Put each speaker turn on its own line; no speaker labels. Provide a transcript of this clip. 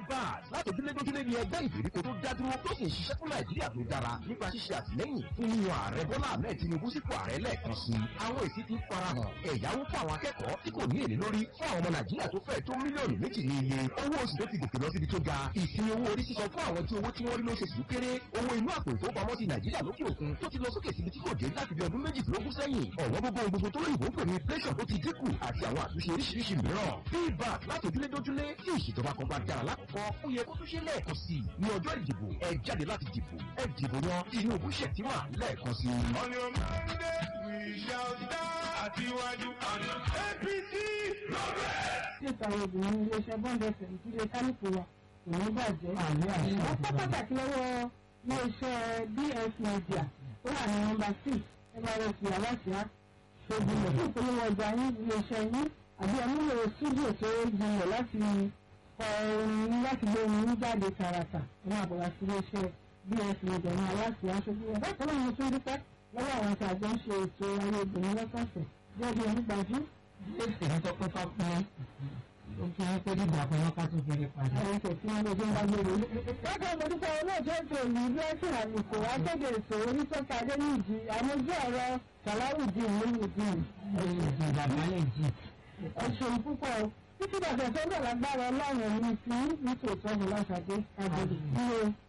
bad látòjúlé dójúlé ni ẹgbẹ́ ìgbèríko tó dá dúró tó sì ń ṣiṣẹ́ fún nàìjíríà tó dára nípa ṣíṣe àtìlẹ́yìn fún yíyan ààrẹ bọ́lá ahmed tinubu sípò ààrẹ lẹ́ẹ̀kan sí i àwọn èsì ti farahàn ẹ̀yáwó fún àwọn akẹ́kọ̀ọ́ tí kò ní èlé lórí fún àwọn ọmọ nàìjíríà tó fẹ́ tó mílíọ̀nù méjì ní iye owó oṣù tó ti gòkè lọ síbi tó ga ìsinmi owó orí sísan fún àwọn tí owó tí wọ́n rí lóṣooṣù kéré owó inú àpò ìfowópamọ́sí nàìjíríà lókè òkun tó ti lọ sókè síbi tí kò dé láti bí ọdún méjìdínlógún sẹ́yìn ọ̀wọ́n gbogbo gbogbo tó lóyìnbó ń pè ní inflation tó ti dínkù àti àwọn àtúnṣe oríṣiríṣi mìíràn feedback láti ojúlé dójúlé tí ìṣèjọba kan bá dára lákòókò ó yẹ kó tún ṣe lẹ́ẹ̀kan sí i ní ọjọ́ ìdìbò ẹ jáde láti dìbò ẹ dìbò yan tinubu ṣètìmá lẹ́ẹ̀kan sí i.
On your Monday, we shall start àtiwájú. APC progress.
nípa obìnrin iléeṣẹ́ bọ́ǹdẹ̀sẹ̀ ìdílé kálífù wa kò ní bàjẹ́. wọ́n pọ́ pàtàkì lọ́wọ́ iléeṣẹ́ bs media tó wà ní nọ́mbà six mrs aláṣà ṣogun lọ fún ìpolówó ọjà yín iléeṣẹ́ yín àbí ẹnúlò studio tó jinlẹ̀ láti kọ orin láti gbé orin jáde tààràtà ní àbọ̀wá sí iléeṣẹ́ bs media ní aláṣà aṣojú wọn. bákan náà mo tún dúpẹ́ lọ́wọ́ àwọn tí a jọ ń ṣe ètò ayé obìnrin lọ́sọ̀ọ̀sẹ̀ bí ẹbí ẹni gbajú
Jésù ní sọ pé ká pín ó fi hàn pé dídà kan wọn ká tún fi rí padà.
àwọn ẹsẹ̀ tí wọ́n lè jẹ́ bá gbèrò. Lọ́jọ́ ìmọ̀dúpọ̀ olóòjọ́ ètò ìlú blessing àlùkò akéde ètò oníṣọ́ka adéníjì àmójú ọ̀rọ̀ sàláwùdí ìmúlùdí.
Ẹ̀yìn ìdí bàbá lè jì.
Ẹ ṣeun púpọ̀ o. Títí dàgbà tó ń bọ̀ lágbára ọlọ́run ní ti ní tòótọ́ ní láṣàdé àgbèrè.